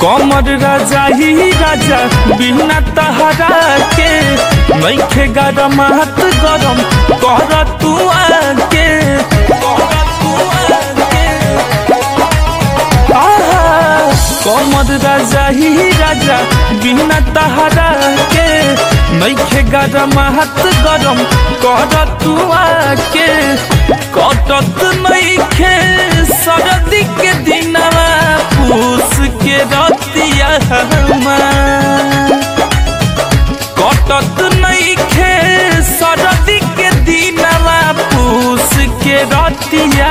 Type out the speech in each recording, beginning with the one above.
कमर राजा ही राजा बिना तहरा के नैखे गरम हाथ गरम कर तू आके कर तू आके आहा, कमर राजा ही राजा बिना तहरा के नैखे गरम हाथ गरम कर तू आके कटत नैखे सरदी के दिनवा पूस के रतिया हमार कटत नैखे सरदी के दिनवा पूस के रतिया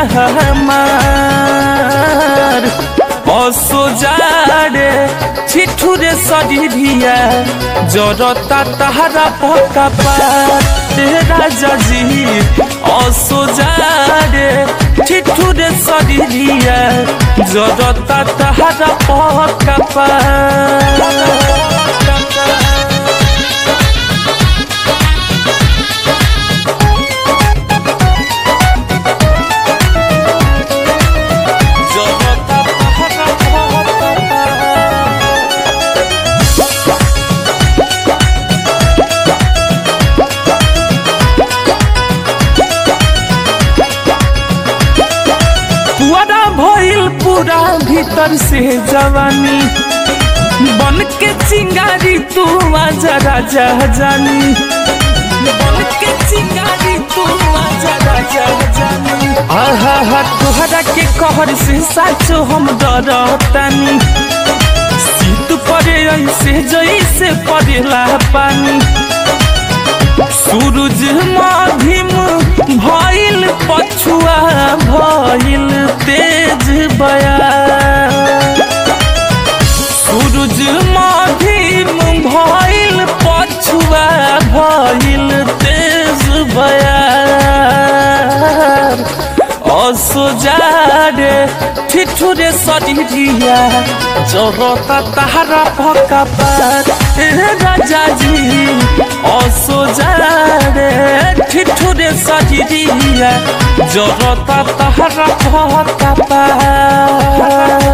हमार असो जाड़े छिठुरे शरीरिया जरता तहरा पका पाते राजा जी असो जाड़े छिठुरे शरीरिया जरता तहरा पका पाते जरता तहरा पका पुअरा भइल पूरा भीतर से जवानी बन के चिंगारी तू आजा राजा जानी बन के चिंगारी तू आजा राजा जानी आहा हा तोहरा के कहर से साचो हम डरतानी शीत पड़े ऐसे जैसे पड़ेला पानी सूरज माधिम भइल पछुआ भइल तेज बया सूरज माधिम भइल पछुआ भइल तेज बया असो जाड़े ठिठुरे शरीरिया जरता तहरा पका पार ए राजा जी असो जाड़े ठिठुरे शरीरिया जरता तहरा पका पार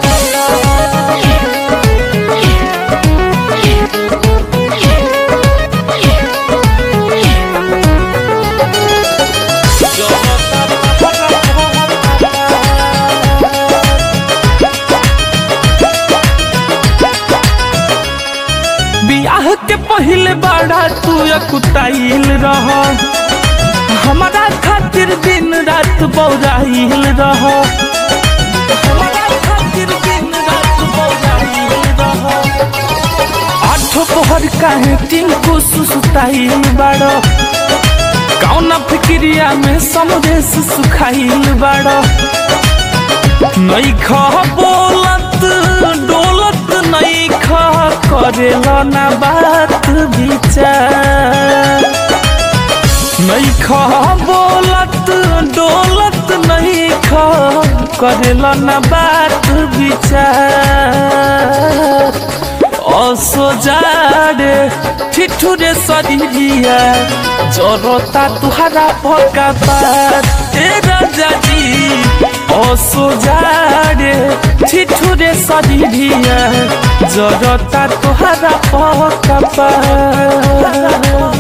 जरता तहरा पका बियाह के पहले बड़ा तू कुताइल रह हमारा खातिर दिन रात बौराइल रह हमारा खातिर दिन रात बौराइल रह आठो पहर काहे टिंकू सुसुताइल बाड़ कौना फिक्रिया में समदेश सुखाइल बाड़ नैख बोलत डोलत नैख करेल ना बात विचार नैख बोलत डोलत नैख करेल ना बात विचार असो जाड़े ठिठुरे शरीरिया जरता तुहरा पका पार ए राजा जी असो जाड़े ठिठुरे शरीरिया जरता तुहरा पका पार